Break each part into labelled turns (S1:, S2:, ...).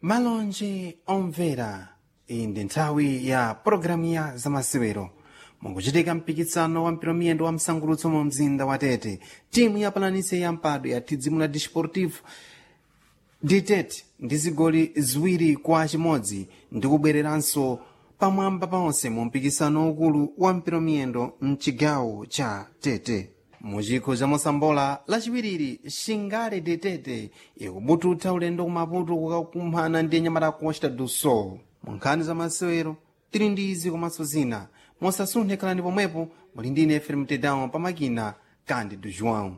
S1: malonje omvera iyi ndi nthawi ya pologalamu ya zamasewero mukuchitika mpikisano wa mphitomiyendo wa msangulutso mu mzinda wa tete timu ya palanise ya mpado ya tidzimula disportivo ditete ndi zigoli ziwiri kwa chimodzi ndi kubwereranso pamwamba paonse mu mpikisano ukulu wa mphitomiyendo mchigawo cha tete muchikho cha mosambola lachiwiriri shingale detete ikubututha ulendo kumaputo kukakumana ndi nyamata costa do sol mu nkhani za masewero tili ndi izi komanso zina mosasunthe khalani pomwepo muli ndi ine fm tedown pamakina kandi do joão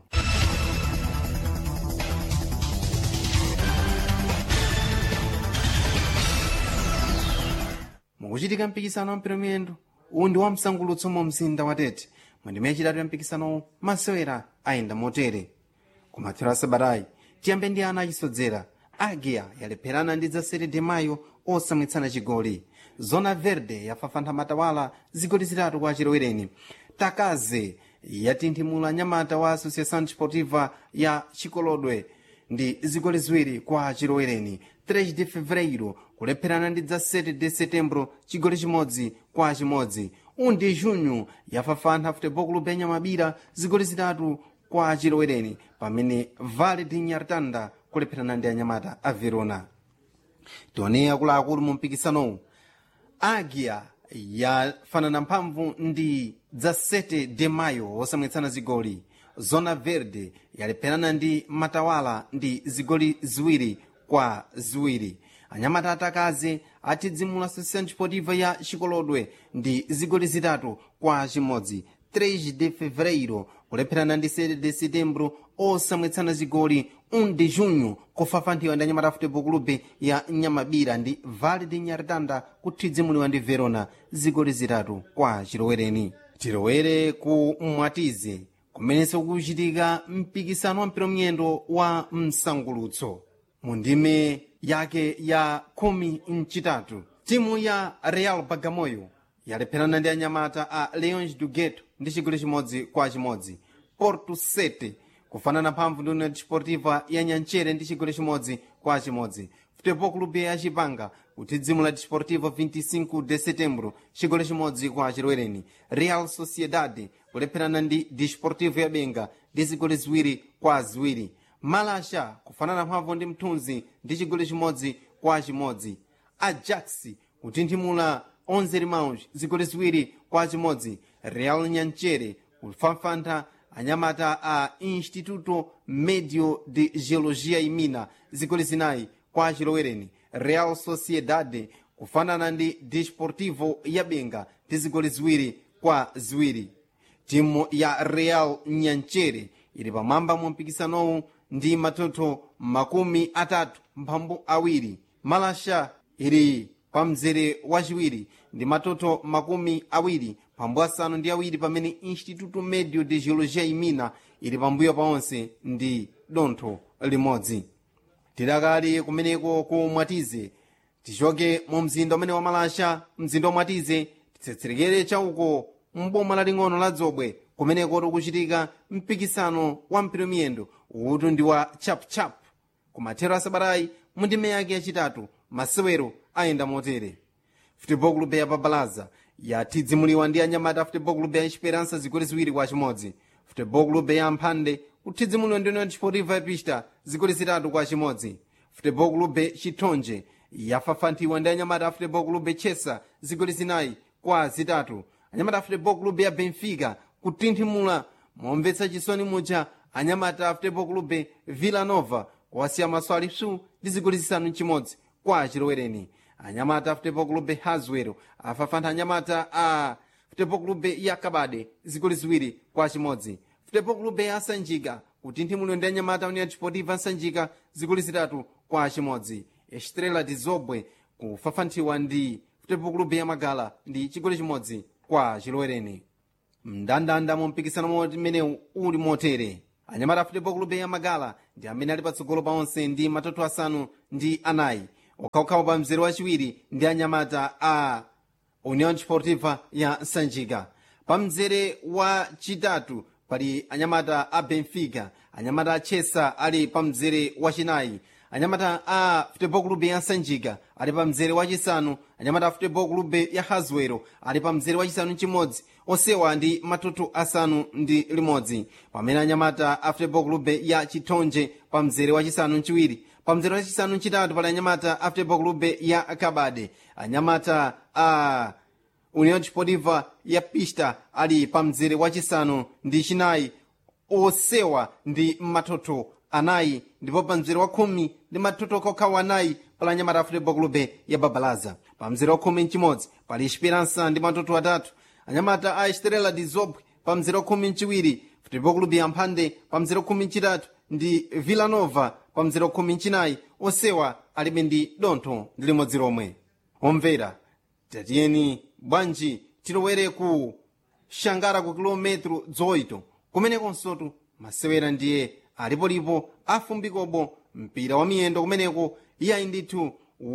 S1: mukuchitika mpikisano wa mphitomiyendo uwu ndi wa msangulutso mu mzinda wa tete mwendime yachitatu ya mpikisano masewera ayenda motere kumathero a sabatayi tiyambe ndi ana achisodzera agia yalepherana ndi zasere de mayo osamwitsana chigoli zona verde yafafantha matawala zigoli zitatu kwa chilowereni takaze yatinthimula nyamata wa associação desportiva ya chikolodwe ndi zigoli ziwiri kwa chilowereni 3 de fevereiro kulepherana ndi dza 7 de setembro chigoli chimodzi kwa chimodzi undi junho yafafantha futebol clube ya nyamabira zigoli zitatu kwa chilowereni pamene vale de nyartanda kulepherana ndi anyamata a verona tione akuluakulu mu mpikisanowu agia yafanana mphamvu ndi dza 7 de mayo osamwitsana zigoli zona verde yalepherana ndi matawala ndi zigoli ziwiri kwa ziwiri anyamata atakaze atidzimula associação desportiva ya chikolodwe ndi zigoli zitatu kwa chimodzi 3 de fevereiro kulepherana ndi 7 de setembro osamwitsana zigoli 1 de junho kufafanthiwa ndi anyamata futebol clube ya nyamabira ndi vale de nyartanda kutidzimuliwa ndi verona zigoli zitatu kwa chilowereni tilowere ku mwatize kumenenso kuchitika mpikisano wa mphitomiyendo wa msangulutso mu ndime yake ya khumi mchitatu timu ya real bagamoyo yalepherana ndi anyamata a leões do gueto ndi chigoli chimodzi kwa chimodzi porto 7 kufanana mphamvu ndi união desportiva ya nyanchere ndi chigoli chimodzi kwa chimodzi futebol clube ya chipanga kutidzimula desportivo 25 de setembro chigoli chimodzi kwa chilowereni real sociedade kulepherana ndi desportivo ya benga ndi zigoli ziwiri kwa ziwiri malasha kufanana mphamvu ndi mthunzi ndi chigoli chimodzi kwa chimodzi ajax kutinthimula 11 limãos zigoli ziwiri kwa chimodzi real nyanchere kufafantha anyamata a instituto medio de geologia e mina zigoli zinayi kwa chilowereni real sociedade kufanana ndi desportivo ya benga ndi zigoli ziwiri kwa ziwiri timu ya real nyanchere ili pamwamba mu mpikisanowu ndi matoto makumi atatu mphambu awiri malasha ili pa mzere wachiwiri ndi matoto makumi awiri pambu asanu ndi awiri pamene instituto medio de geologia e mina ili pambuyo paonse ndi dontho limodzi tidakali kumeneko ku mwatize tichoke mu mzinda umene wa malasha mzinda wa mwatize titsetserekere chauko mboma laling'ono la dzobwe kumeneko tikuchitika mpikisano wa mphitomiyendo utu ndi wa chapchap kumathero asabatayi mu ndime yake yachitatu masewero ayenda motere futebol clube ya babalaza yatidzimuliwa ndi anyamata futebol clube ya esperança zigoli ziwiri kwa chimodzi futebol clube ya mphande kutidzimuliwa ndi união desportiva ya pista zigoli zitatu kwa chimodzi futebol clube chithonje yafafanthiwa ndi anyamata a futebol clube chesa zigoli zinayi kwa zitatu anyamata a futebol clube ya benfica kutinthimula momvetsa chisoni muja anyamata a futebol clube villa nova kuwasiya maso alipsu ndi zigoli zisanu mchimodzi kwa chilowereni anyamata a futebol clube haswero afafantha anyamata a futebol clube ya kabade zigoli ziwiri kwa chimodzi futebol clube ya sanjika kutinthimulidwa ndi anyamata união desportiva sanjika zigoli zitatu kwa chimodzi estrela de zobwe kufafanthiwa ndi futebol clube ya magala ndi chigoli chimodzi kwa chilowereni mndandanda mu mpikisano umene uli motere anyamata a futebol clube ya magala ndi amene ali patsogolo paonse ndi matoto asanu ndi anayi okhaokhawo pa mzere wachiwiri ndi anyamata a união desportiva ya sanjika pa mzere wachitatu pali anyamata a benfica anyamata a chesa ali pa mzere wachinayi anyamata a futebol club ya sanjika ali pa mzere wachisanu anyamata a futebol club ya haswero ali pa mzere wachisanu mchimodzi onsewa ndi matutu asanu ndi limodzi pamene anyamata a futebol club ya chithonje pa mzere wachisanu mchiwiri pa mzere wachisanu mchitatu pali anyamata a futebol club ya kabade anyamata a union desportiva ya pista ali pa mzere wachisanu ndi chinayi osewa ndi matoto anayi ndipo pa mzere wa khumi ndi matoto kokhawa anayi pali anyamata a futebol club ya babalaza pa mzere wa khumi mchimodzi pali esperança ndi matoto atatu anyamata a estrela de zobwe pa mzere wa khumi mchiwiri futebol club ya mphande pa mzere wa khumi mchitatu ndi villanova pa mzere wa khumi mchinayi osewa alibe ndi dontho ndi limodzi lomwe omvera tatiyeni bwanji tilowere ku shangara ku kilometro zoito kumenekonsotu masewera ndiye alipolipo afumbikopo mpira wa miyendo kumeneko iyayi ndithu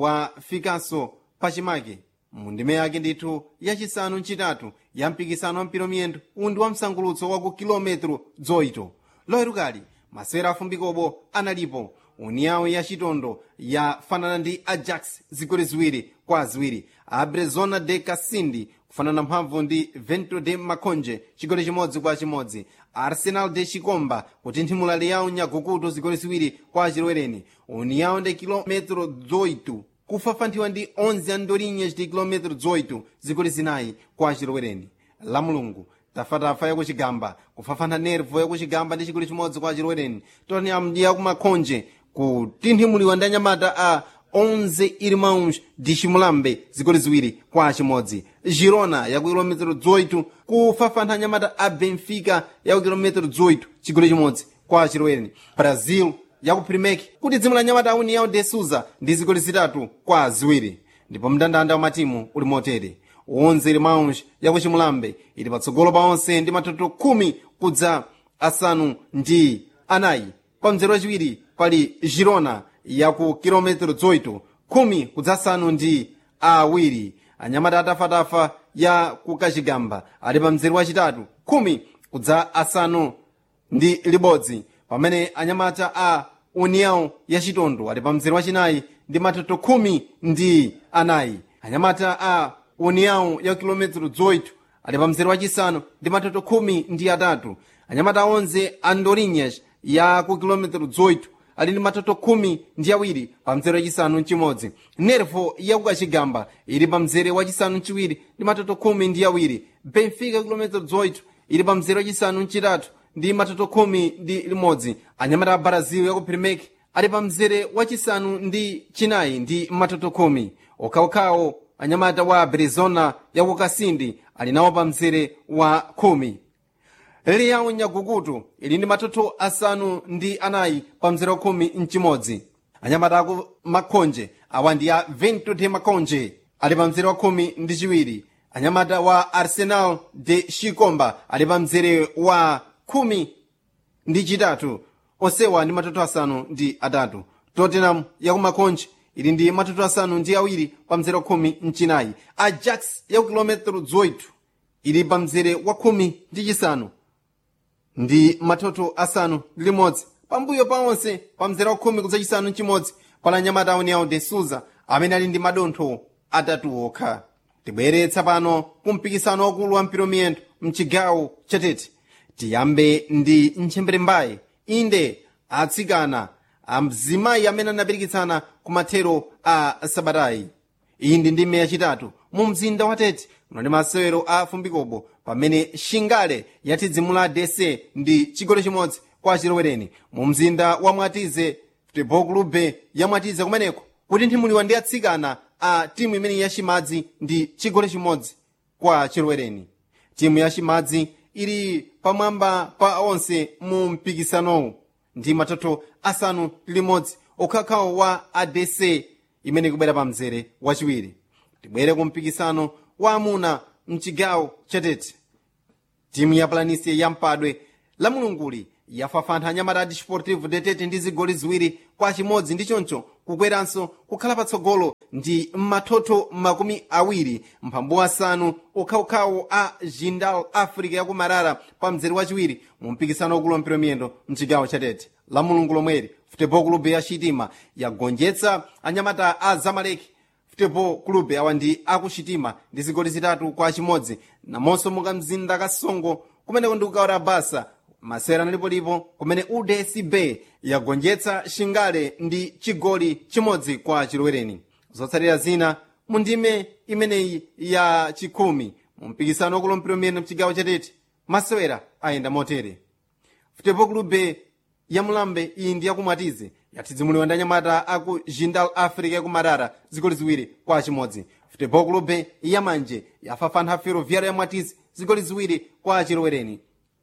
S1: wafikanso pachimake mundime yake ndithu yachisanu mchitatu ya mpikisano wa mpira wa miyendo undi wa msangulutso wa ku kilometro zoito loerukali masewera afumbikopo analipo uniyawo ya chitondo yafanana ndi ajax zigoli ziwiri kwa ziwiri abrezona de kasindi kufanana mphamvu ndi vento de makonje chigoli chimodzi kwa chimodzi arsenal de chikomba kutinthimula liyawo nyagukuto zigoli ziwiri kwa chilwereni uniyawo de kilometro 8 kufafanthiwa ndi 11 andorinhas de kilometro 8 zigoli zinayi kwa chilwereni la mulungu tafatafa yakuchigamba kufafana nervo yakuchigamba ndi chigoli chimodzi kwa chilwereni tottenham yakumakhonje kutinthimuliwa ndi anyamata a 11 irmãos de chimulambe zigoli ziwiri kwa chimodzi girona yaku kilometero 18 kufafantha anyamata a benfica yaku kilometero 18 chigoli chimodzi kwa chilwereni brazil yaku primek kuti dzimwe la anyamata a união de suza ndi zigoli zitatu kwa ziwiri ndipo mndandanda wa matimu uli motere 11 irmãos yaku chimulambe ili patsogolo pa onse ndi matoto khumi kudza asanu ndi anayi pa mzere wachiwiri pali girona yaku kilometero 18 khumi kudzasanu ndi awiri anyamata atafatafa ya kukachigamba ali pa mzere wachitatu khumi kudza asanu ndi libodzi pamene anyamata a união ya chitondo ali pa mzere wachinayi ndi matoto khumi ndi anayi anyamata a união ya kilometero 18 ali pa mzere wachisanu ndi matoto khumi ndi atatu anyamata onze andorinhas ya ku kilometero 18 ali ndi matoto khumi ndi awiri pa mzere wachisanu mchimodzi nervo yakukachigamba ili pa mzere wachisanu mchiwiri ndi matoto khumi ndi awiri benfica kilometero 18 ili pa mzere wachisanu mchitatu ndi matoto khumi ndi limodzi anyamata a brazil yaku primek ali pa mzere wachisanu ndi chinayi ndi matoto khumi okhaokhawo anyamata wa arizona yaku kasindi ali nawo pa mzere wa khumi liyawo nyagukutu ili ndi matoto asanu ndi anayi pa mzere wa khumi mchimodzi anyamata aku makhonje awa ndi a vento de makhonje ali pa mzere wa khumi ndi chiwiri anyamata wa arsenal de chikomba ali pa mzere wa khumi ndi chitatu onsewa ndi matoto asanu ndi atatu tottenham yakumakhonje ili ndi matoto asanu ndi awiri pa mzere wa khumi mchinayi ajax yaku kilometero 18 ili pa mzere wa khumi ndi chisanu ndi matoto asanu ndi limodzi pambuyo pa onse pa mzere wa khumi kudzachisanu mchimodzi pala anyamata união de suza amene ali ndi madontho atatu okha tibweretsa pano kumpikisano wakulu wa mpira miyendo mchigawo chatete tiyambe ndi ntchembere mbayi inde atsikana amzimayi amene anapirikitsana ku mathero a sabatayi iyi ndi ndime yachitatu mu mzinda wa tete muno ndi masewero a fumbikopo pamene shingale yatidzimula dese ndi chigoli chimodzi kwa chilowereni mu mzinda wa mwatize futebol clube ya mwatize kumeneko kutinthimuliwa ndi atsikana a timu imene yachimadzi ndi chigoli chimodzi kwa chilowereni timu yachimadzi ili pamwamba pa onse mu mpikisanowu ndi matoto asanu limodzi okhakhawo wa adc imene ikubwera pa mzere wachiwiri tibwere ku mpikisano wa amuna mchigawo chatete timu ya planisia ya mpadwe la mulunguli yafafantha anyamata a desportivo detete ndi zigoli ziwiri kwa chimodzi ndi choncho kukweranso kukhala patsogolo ndi matoto makumi awiri mphambu asanu okhaokhawo a jindal africa yakumarara pa mzere wachiwiri mu mpikisano wakulu wa mpira miyendo mchigawo chatete la mulungu lomweri futebol club ya chitima yagonjetsa anyamata a zamalek futebol club awa ndi akuchitima ndi zigoli zitatu kwa chimodzi namonso muka mzinda kasongo kumeneko ndi kukaora basa masera analipolipo kumene udcb yagonjetsa shingale ndi chigoli chimodzi kwa chilwereni zotsatira zina mu ndime imeneyi ya chikhumi mu mpikisano wakulompero miyendo mchigawo chatete masewera ayenda motere futebol club ya mulambe iyi ndi yakumwatize yatidzimuliwa ndi anyamata aku jindal africa yakumarara zigoli ziwiri kwa chimodzi futebol club yamanje yafafana ferroviário ya mwatize zigoli ziwiri kwa chilwereni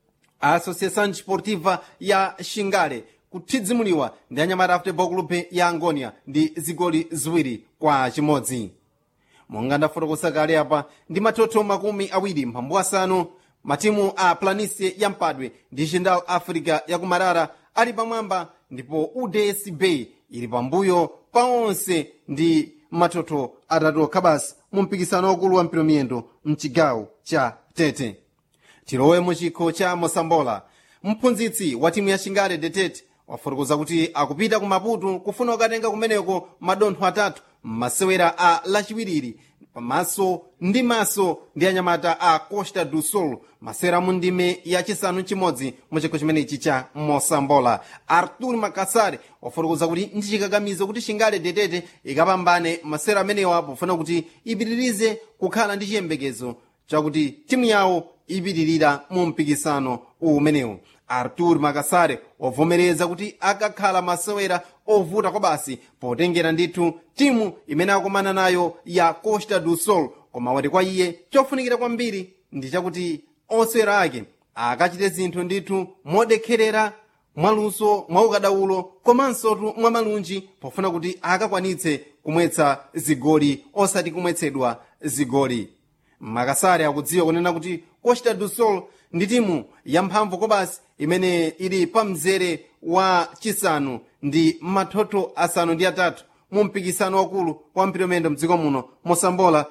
S1: a associação desportiva ya xingale kutidzimuliwa ndi anyamata a futebol club ya angonia ndi zigoli ziwiri kwa chimodzi monga ndafotokosa kale apa ndi mathotho makumi awiri mphambu asanu matimu a planicie ya mpadwe ndi jindal africa yakumarara ali pamwamba ndipo udsb ili pambuyo pa onse ndi mathotho atatu okha basi mu mpikisano wakulu wa mpiromiyendo mchigawo cha tete tilowe mu chikho cha mosambola mphunzitsi wa timu ya shingale detete wafotokoza kuti akupita ku maputo kufuna kukatenga kumeneko madontho atatu m'masewera a lachiwiriri pamaso ndi maso ndi anyamata a costa do sol masewera mu ndime yachisanu chimodzi mu chikho chimenechi cha mosambola artur makasare wafotokoza kuti ndi chikakamizo kuti shingale detete ikapambane masewera amenewa pofuna kuti ipitirize kukhala ndi chiyembekezo chakuti timu yawo ipitirira mu mpikisano umenewu artur makasare wavomereza kuti akakhala masewera ovuta kwa basi potengera ndithu timu imene akumana nayo ya costa do sol koma wati kwa iye chofunikira kwambiri ndi chakuti osewera ake akachite zinthu ndithu modekherera mwaluso mwaukadaulo komansotu mwa malunji pofuna kuti akakwanitse kumwetsa zigoli osati kumwetsedwa zigoli makasare akudziwa kunena kuti costa do sol ndi timu yamphamvu kobasi imene ili pa mzere wa chisanu ndi mathotho asanu ndi atatu mu mpikisano wakulu wa mpiromendo mdziko muno mosambola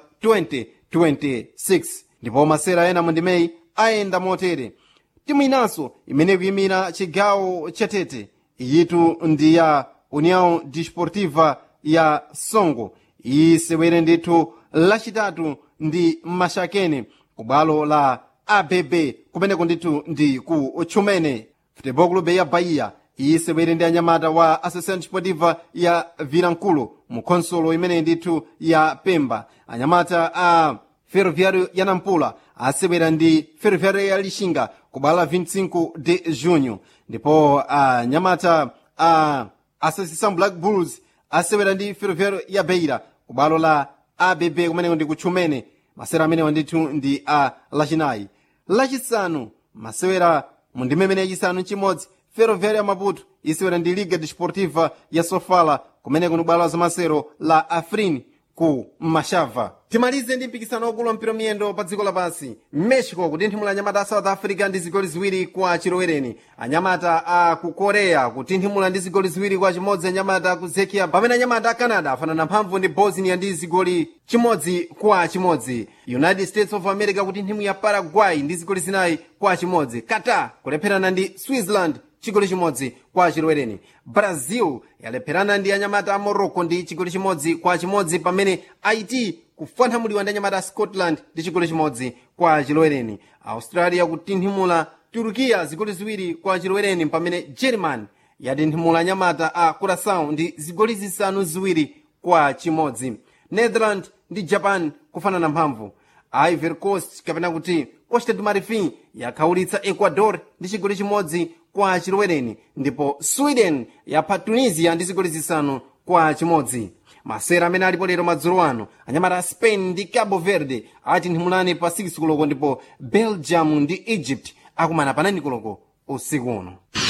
S1: 2026 ndipo masera ena mu ndimeyi ayenda motere timu inanso imene ikuyimira chigawo chatete iyitu ndi ya união desportiva ya songo isewere ndithu lachitatu ndi mashakene ku bwalo la abb kumeneko ndithu ndi ku chumene futebol club ya bahia isewere ndi anyamata wa associação desportiva ya vilankulu mu khonsolo imene ndithu ya pemba anyamata a ferroviário ya nampula asewera ndi ferroviário ya lixinga ku bwalo la 25 de junho ndipo anyamata a associação black bulls asewera ndi ferroviário ya beira ku bwalo la abb kumeneko ndi kutchumene masewera amenewa ndithu ndi a lachinayi lachisanu masewera mu ndime imene yachisanu chimodzi ferroviária ya maputo isewera ndi liga desportiva ya sofala kumeneko ni bwalo la zamasero la afrin ku mashava timalize ndi mpikisano wakulu wa mpira miyendo pa dziko lapansi mexico kutinthimula anyamata a south africa ndi zigoli ziwiri kwa chilowereni anyamata a ku korea kutinthimula ndi zigoli ziwiri kwa chimodzi anyamata a ku zekia pamene anyamata a canada afanana mphamvu ndi bosnia ndi zigoli chimodzi kwa chimodzi united states of america kutinthimula paraguay ndi zigoli zinayi kwa chimodzi qatar kulepherana ndi switzerland chigoli chimodzi kwa chilowereni brazil yalepherana ndi anyamata a morocco ndi chigoli chimodzi kwa chimodzi pamene haiti kufanthamuliwa ndi anyamata a scotland ndi chigoli chimodzi kwa chilowereni australia kutinthimula turukiya zigoli ziwiri kwa chilowereni pamene german yatinthimula anyamata a curaçao ndi zigoli zisanu ziwiri kwa chimodzi netherland ndi japan kufanana mphamvu ivory coast kapena kuti costa do marfim yakhaulitsa ecuador ndi chigoli chimodzi kwa chilowereni ndipo sweden yapha tunisia ndi zigoli zisanu kwa chimodzi masera amene alipo lero madzulo ano anyamata a spain ndi cabo verde atinthimulani pa 6 koloko ndipo belgium ndi egypt akumana pa 9 koloko usiku uno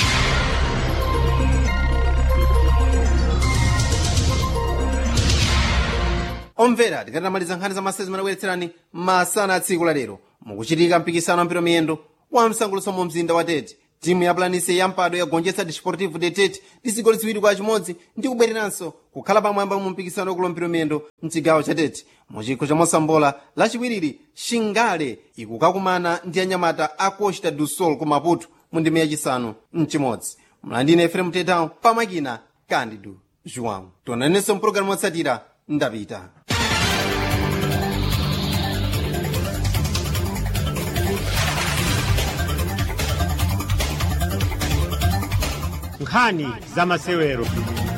S1: omvera tikatamaliza nkhani za masezi zimene akubweretserani masana a tsiku la lero mukuchitika mpikisano wa mpira miyendo wa msangulutso mu mzinda wa tete timu ya planise ya mpado yagonjetsa desportivo de tete ndi zigoli ziwiri kwa chimodzi ndi kubwereranso kukhala pamwamba mu mpikisano wakulo mpira miyendo mchigawo cha tete mu chikho cha mosambola lachiwiriri shingale ikukakumana ndi anyamata a costa do sol ku maputo mu ndime yachisanu mchimodzi mlandine efrem tetao pamakina kandidu joão tionanenso mpulogalamu yotsatira ndapita
S2: nkhani za masewero